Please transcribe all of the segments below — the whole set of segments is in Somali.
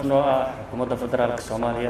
noo ah xukuumadda federaalka soomaaliya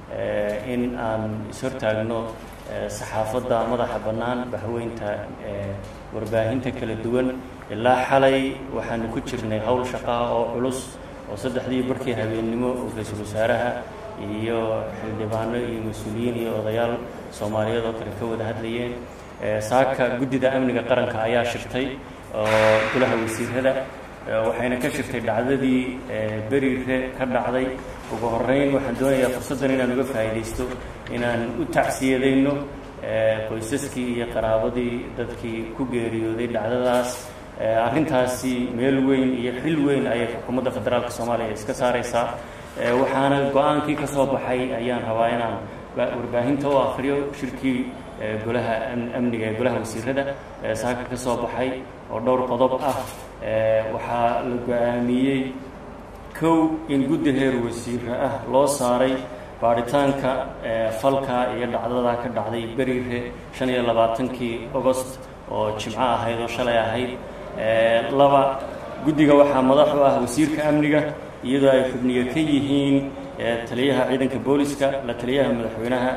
in aan ishortaagno saxaafadda madaxa bannaan bahweynta warbaahinta kala duwan ilaa xalay waxaanu ku jirnay howl shaqaa oo culus oo saddexdii barkii habeennimo oo ra-iisul wasaaraha iyo xildhibaano iyo mas-uuliyiin iyo odayaal soomaaliyeed oo kale ka wada hadlayeen saaka guddida amniga qaranka ayaa shirtay oo golaha wasiirada waxayna ka shirtay dhacdadii beriire ka dhacday ugu horeyn waxaan doonayaa fursaddan inaan uga faa'iidaysto inaan u tacsiyadayno qoysaskii iyo qaraabadii dadkii ku geeriyooday dhacdadaas arrintaasi meel weyn iyo xil weyn ayay xukuumadda federaalka soomaaliya iska saaraysaa waxaana go-aankii ka soo baxay ayaan rabaa inaan warbaahinta u akriyo shirkii golaha amniga ee golaha wasiirada saaka ka soo baxay oo dhowr qodob ah waxaa la go-aamiyey kow in guddi heer wasiira ah loo saaray baaritaanka falka iyo dhacdadaa ka dhacday beriire shan iyo labaatankii agost oo jimco ahayd oo shalay ahayd laba guddiga waxaa madax u ah wasiirka amniga iyadoo ay xubniyo ka yihiin taliyaha ciidanka booliska la taliyaha madaxweynaha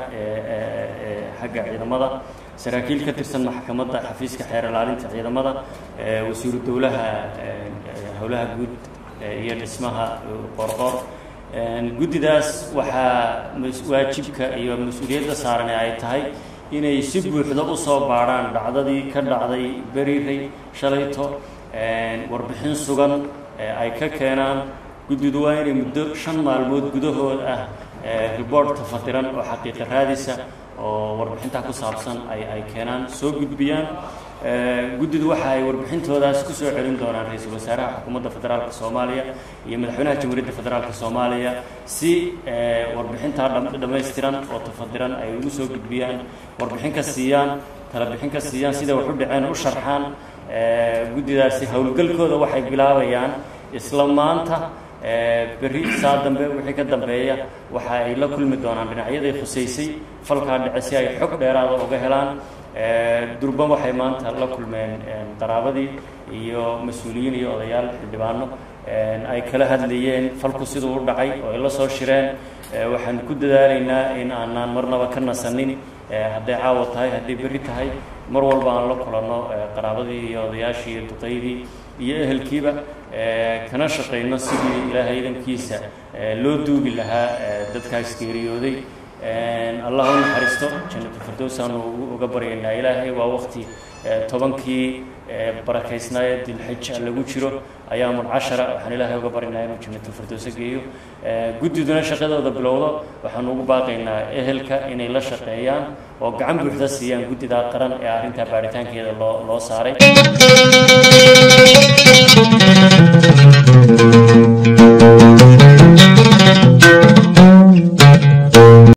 xagga ciidamada saraakiil ka tirsan maxkamadda xafiiska xeer ilaalinta ciidamada wasiiru dowlaha howlaha guud iyo dhismaha qorqor guddidaas waxaa waajibka iyo mas-uuliyadda saaran ay tahay inay si buuxda usoo baadhaan dhacdadii ka dhacday beriray shalayto warbixin sugan ay ka keenaan guddidu waa inay muddo shan maalmood gudahood ah report tafadiran oo xaqiiqa raadisa oo warbixintaa ku saabsan ay ay keenaan soo gudbiyaan guddidu waxa ay warbixintoodaas kusoo celin doonaan ra-iisul wasaaraha xukuumadda federaalka soomaaliya iyo madaxweynaha jamhuuriyadda federaalka soomaaliya si warbixintaa dhammaystiran oo tafadiran ay ugu soo gudbiyaan warbixin ka siiyaan talabixin ka siiyaan sida wax u dhaceen u sharxaan guddidaasi howlgalkooda waxay bilaabayaan isla maanta berri saa dambe wixii ka dambeeya waxa ay la kulmi doonaan dhinacyaday khusaysay falkaa dhace si ay xog dheeraada uga helaan durban waxay maanta la kulmeen qaraabadii iyo mas-uuliyiin iyo odayaal xildhibaano ay kala hadlayeen falku siduu u dhacay oo ay la soo shireen waxaan ku dadaalaynaa in aanaan marnaba ka nasanin hadday caawa tahay hadday berri tahay mar walba aan la kulanno qaraabadii iyo odayaashii iyo duqaydii iyo ehelkiiba kana shaqayno sidii ilaahay idankiisa loo duugi lahaa dadkaas geeriyooday allah u naxariisto jannatu firdowsaanu uga baryaynaa ilaahay waa waqti tobankii barakaysnaaye dilxija lagu jiro ayaamun cashara waxaan ilaahay uga baryaynaa inuu jannatu firdowsa geeyo guddiduna shaqadooda bilowdo waxaanu ugu baaqaynaa ehelka inay la shaqeeyaan oo gacan buuxda siiyaan guddidaa qaran ee arrintaa baaritaankeeda loo loo saaray